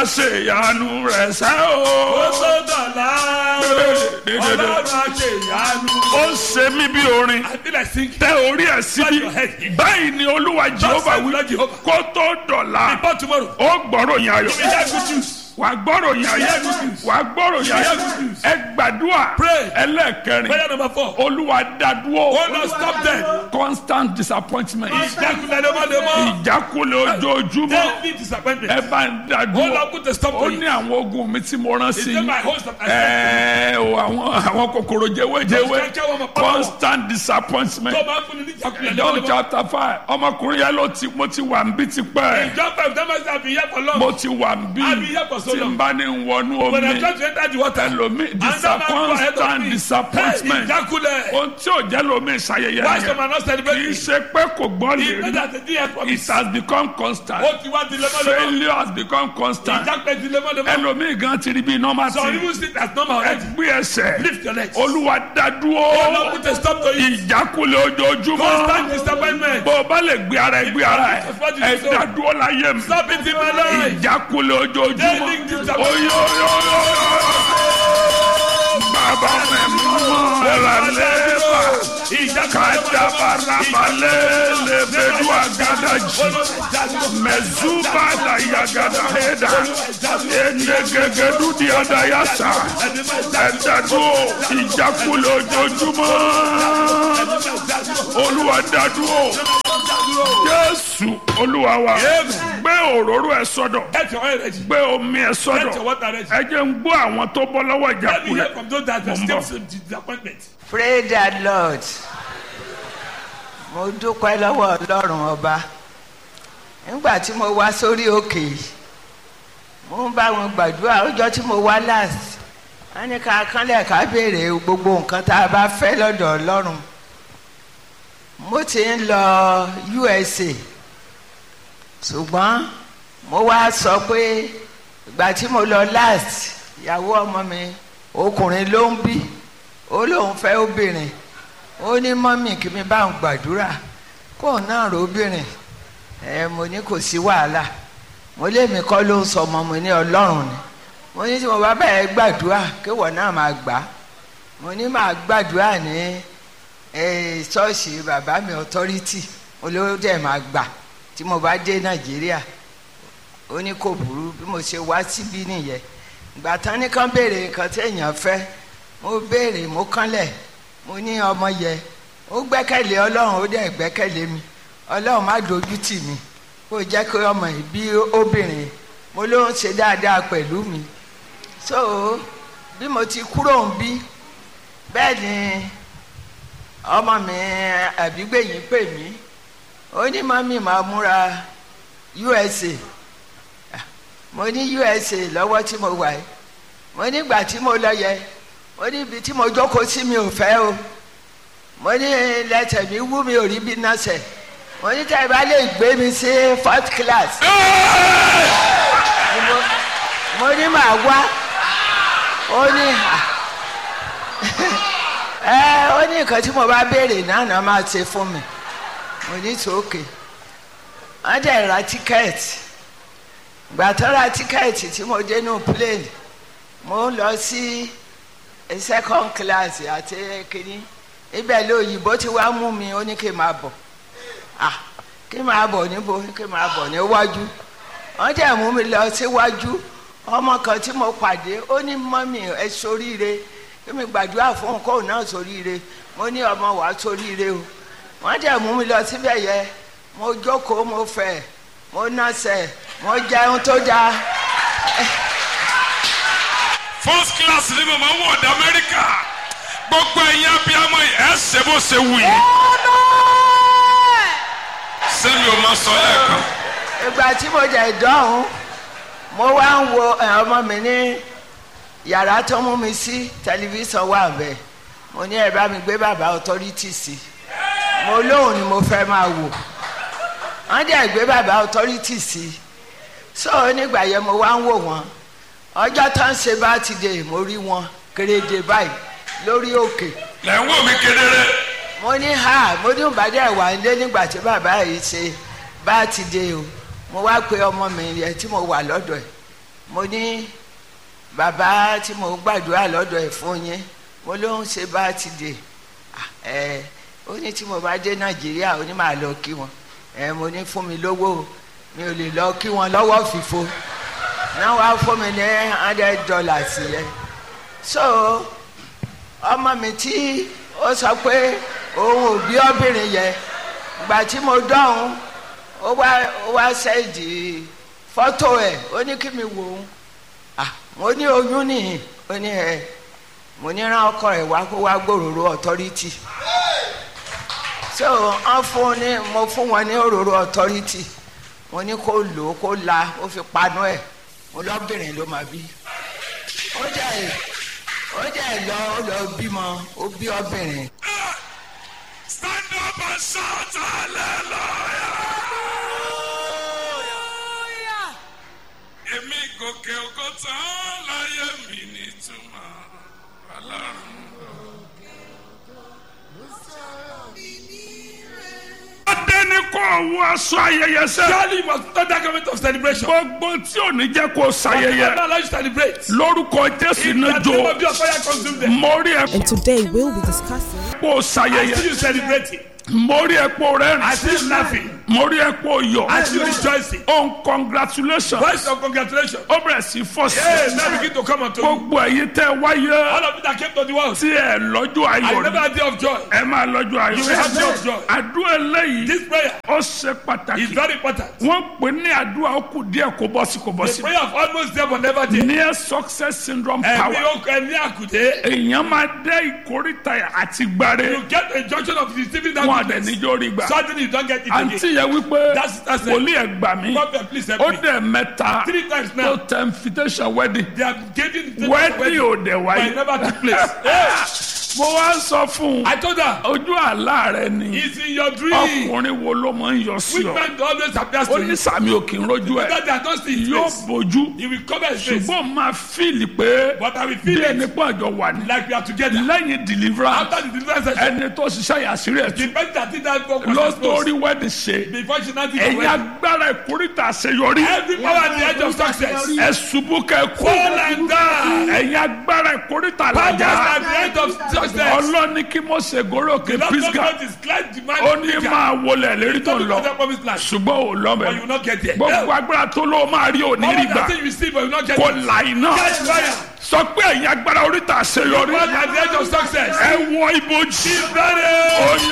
ṣe ìyanu rẹ̀ sẹ́ ó o. tó dọ̀la ọlọ́run á ṣe ìyanu. ó ṣe mí bí orin I feel like singing. tẹ orí ẹ̀ síbi your head here. báyìí ni olúwa jehova say wí Lord Jehovah. kó tó dọ̀la Before tomorrow. ó gbọ́rọ̀ yín ayọ̀ We hear good news. wà á gbọ́rọ̀ yín ayọ̀ hear good news. wà á gbọ́rọ̀ yín hear ayọ̀ good news. ẹ gbàdúrà Pray. ẹlẹ́ẹ̀kẹrin Prayer number four. olúwa dádúró Oh Lord, stop them. constant disappointment Ìjákulẹ̀ lemọ́lemọ́. ìjákulẹ̀ ojoojúmọ́ Daily disappointment. ẹ bá ń Oh dádúró Lord, put a stop ó to ní it. àwọn ogun mi tí mo rán sí Is yín it my host that I sent ẹ̀ẹ́ o àwọn àwọn kòkòrò jẹ́wéjẹ́wé Those kẹ́kẹ́ wọn mọ̀ pátá wọn. constant disappointment tó bá fún ni ní ìjákulẹ̀ John lemọ́lemọ́. chapter five ọmọkùnrin yẹn ló ti mo ti wà ń bí tipẹ́ In John five, that must have been here for long. mo ti wà ń bí I've been here for so tí n long. bá ní wọnú When I omi try to enter the water, ẹlòmí another man go ahead of constant me. disappointment Hey, ìjákulẹ̀. ohun tí ò jẹ́ lómi ìṣayẹyẹ Why some yẹn are not kì í celebrating? ṣe pé kò gbọ́ lè He knows rí that the day has it promised. has become constant Ó ti wá di lemọ́lemọ́. failure has become constant Ìjákulẹ̀ di lemọ́lemọ́. ẹlòmí gan ti rí bí normal Some thing even sit as normal already. ẹgbẹ́ ẹsẹ̀ Lift your legs. olúwa Oh dádúró Lord, put a stop to it. ìjákulẹ̀ ojoojúmọ́ Constant disappointment. bó o bá lè gbé ara ẹ gbé ara ẹ ẹ dádúró láyé mi Stop it in my life. ìjákulẹ̀ ojoojúmọ́ Daily disappointment. oyoyoyoyo bàbá mi mú ẹ̀rà lẹ́ẹ̀bà kadabarabale lebedu agadaji mẹzuba dayagada heda enegegedu diadayasa ẹdadu ìjákulẹ̀ ojoojúmọ́ olúwa dádúró jésù olúwa wa gbé òróró ẹ sọ́dọ̀ Get your oil ready. gbé omi ẹ Get your sọ́dọ̀ water ready. ẹ jẹ́ ń gbọ́ àwọn tó bọ́ lọ́wọ́ Let me hear ìjákulẹ̀ from those that Mo ń are bọ̀. still in disappointment. Praise the Lord. Mo dúpẹ́ lọ́wọ́ Ọlọ́run ọba. Nígbà tí mo wá sórí òkè yìí, mo ń bá wọn gbàdúrà ọjọ́ tí mo wá last. Wọ́n ní ká kánlẹ̀ ká béèrè gbogbo nǹkan tá a bá fẹ́ lọ́dọ̀ Ọlọ́run. Mo ti ń lọ USA. Ṣùgbọ́n mo wá sọ pé ìgbà tí mo lọ last, ìyàwó ọmọ mi ọkùnrin ló ń bí ó lóun fẹ́ obìnrin ó ní mọ́mì kí mi bá ń gbàdúrà kó náà rò obìnrin ẹ mo ní kò sí wàhálà mo lémi kọ́ ló ń sọ ọmọ mi ní ọlọ́run ni mo ní tí mo bá bẹ̀rẹ̀ gbàdúrà kéwọ̀ náà máa gbà á mo ní máa gbàdúrà ní eh, ṣọ́ọ̀ṣì bàbá mi authority olówó dẹ̀ máa gbà tí mo bá dé nàìjíríà ó ní kò burú bí mo ṣe wá síbí nìyẹn ìgbà tán ní kán béèrè nǹkan tí èèyàn fẹ́ mo béèrè mo kánlẹ̀ mo ní ọmọ yẹ ó gbẹ́kẹ̀lé ọlọ́run ó dẹ̀ gbẹ́kẹ̀lé mi ọlọ́run má dojú tì mí kó jẹ́ kí ọmọ yìí bí obìnrin mo ló ń ṣe dáadáa pẹ̀lú mi so bí mo ti kúrò ń bí bẹ́ẹ̀ ni ọmọ mi àbígbẹ̀yìn pè mí ó ní mọ́mí máa múra USA mo ní USA lọ́wọ́ tí mo wà yìí mo nígbà tí mo lọ yẹ mo ní ibi tí mo jókòó sí mi ò fẹ́ o mo ní lẹ́sẹ̀ mi wú mi ò rí bí nọ́ọ̀sẹ̀ mo ní tẹ́ ẹ bá lè gbé mi sí first class Ni mo- mo ní màá wá ó ní à ẹ ó ní nǹkan tí mo bá béèrè náà náà máa ṣe fún mi mo ní sókè wọ́n dẹ̀ ra tíkẹ́ẹ̀tì gbà tó ra tíkẹ́ẹ̀tì tí mo dé nù plane mo ń lọ sí second class àti kínní ibẹ̀ lóyìnbó tí wàá mú mi ó ní kí n máa bọ̀ ah kí n máa bọ̀ níbo kí n máa bọ̀ níwájú wọ́n dẹ̀ mú mi lọ síwájú ọmọ kan tí mo pàdé ó ní mọ́mì ẹ soríire kí mi gbàdúrà fún kóun náà soríire mo ní ọmọ wàá soríire o wọ́n dẹ̀ mú mi lọ síbẹ̀ yẹ mo jókòó mo fẹ̀ mo nọ́ọ̀sẹ̀ mo jẹun tó dáa first class ni mo máa ń wọ̀ ọ̀dà amẹ́ríkà gbogbo ẹ̀yin abiyamọ yìí ẹ̀ ṣe bó ṣe wù yín sẹ́mi ò máa sọ lẹ́ẹ̀kan ìgbà tí mo jẹ ìdánwò mo wá ń wo ẹ, ọmọ mi ní yàrá tó mú mi sí tẹlifíṣàn wà bẹ́ẹ̀ mo ní ẹ bá mi gbé bàbá authority sí mo lóhùn ni mo fẹ́ máa wò wọ́n dẹ̀ gbé bàbá authority sí so nígbà yẹn mo wá ń wò wọ́n ọjọ́ tó ń ṣe bá ti dé mo rí wọn kéréje báyìí lórí òkè lẹ́ ń wò mí kedere mo ní ha mo ní ìbàdí ẹ̀wà ńlé nígbà tí bàbá yìí ṣe bá ti dé o mo wá pe ọmọ mi yẹn tí mo wà lọ́dọ̀ ẹ̀ mo ní bàbá tí mo gbàdúrà lọ́dọ̀ ẹ̀ fún yín mo ló ń ṣe bá ti dè ẹ ó ní tí mo bá dé nàìjíríà ó ní màá lọ kí wọn ẹ mo ní fún mi lówó mi ò lè lọ kí wọn lọ́wọ́ fìfo náà wàá fún mi ní hundred dollars yẹn so ọmọ mi tí ó sọ pé òun ò bí obìnrin yẹn ìgbà tí mo dọ̀hún ó wá ó wá sẹ́ẹ̀dì fọ́tò ẹ̀ ó ní kí mi wò ó ah mo ní oyún nìyí ó ní ẹ mo ní rán ọkọ ẹ wá kó wá gbòòrò authority so wọn fún ní mo fún wọn ní òróró authority mo ní kó lò ó kó la ó fi panu ẹ mo lọ́bìnrin ló máa bí ó jẹ́ ẹ ó jẹ́ ẹ lọ ó lọ bímọ ó bí obìnrin. stand up and shout hallelujah. èmi gòkè ògo tán láyé mi nítumọ̀ ọlọ́run. Adé ní kò wọ aṣọ ayẹyẹ sẹ́. Surely you must not that government of celebration. Gbogbo tí ò ní jẹ́ kó I ṣayẹyẹ. allow you to celebrate. Lórúkọ Jésù In the náà name jò. of your fire consume them. Mo rí ẹ And today we'll be discussing kó I see ṣayẹyẹ. you celebrating. Mo rí ẹ kó I rẹ́rìn. see you laughing. Mo rí ẹ kó I yọ̀. see you rejoicing. Oh congratulations. Voice of congratulations. Ó bẹ̀rẹ̀ sí fọ́ Hey, sí. now begin to come unto you. Gbogbo ẹ̀yin tẹ́ wáyé All of you that came to the world. tí ẹ lọ́jọ́ I ayọ̀ never ni. had day of joy. Ẹ máa lọ́jọ́ You will have day ayọ̀. of joy. Àdúrà eléyìí This prayer ó ṣe is pàtàkì. very important. Wọ́n pè ní àdúrà ó kù díẹ̀ kó bọ́ sí kó bọ́ The sí. prayer of almost there but never there. Near success syndrome Ẹ̀mí power. okùn ẹ̀mí àkùdé. Èèyàn máa dé ìkórìtà àti gbàre. You get a junction of receiving that Wọn àdẹ̀ goodness. níjó rí gbà. Suddenly you don't get it again. Àǹtí yẹn wípé That's- that's it. wòlíì ẹ̀ gbà mí. Prophet, please help Ó me. dẹ̀ mẹ́ta Three times tó now. tẹ invitation wedding. They are giving the Wedding ò dẹ̀ but it wáyé. never took place. Hey, Mo wá sọ fún un. I told her, Ojú àlá rẹ ni. it's in your dream. Ọkùnrin wo ló máa ń yọ sí Which ọ? man always appears Ó to ní you? sàmì òkè ń rojú ẹ̀. That they are not seeing his Yóò face. bójú. He will cover his face. Ṣùgbọ́n máa fíìlì pé But I will bí feel ẹni it pọ̀ àjọ wà ní. like we are together. Lẹ́yìn deliverance, After the deliverance session, ẹni tó ṣiṣẹ́ yàsírí ẹ̀ the tún. person that did that work was Lọ exposed. torí wedding ṣe. Before she now did the Ẹ̀yin wedding. agbára ìkórìtà àṣeyọrí. Every power at the edge of success. Ẹ ṣubú kẹ kú. Fall and die. Ẹ̀yin agbára ìkórìtà Powers làjà. at the edge of success. Ọlọ́ni kí mo ṣe gòròkè Lord Pisgah. God is glad the man Ó ní máa wọlé lérí tó ń lọ. promised land. Ṣùgbọ́n ò lọ But you will mẹ́. not get there. Gbogbo agbára tó ló máa rí òní All rí that gbà. thing you receive, but you will not get Kò it. là iná. Catch fire. Sọ pé ẹ̀yin agbára oríta àṣeyọrí. Powers at the edge of success. Ẹ wọ ibojì. Ready. Oyin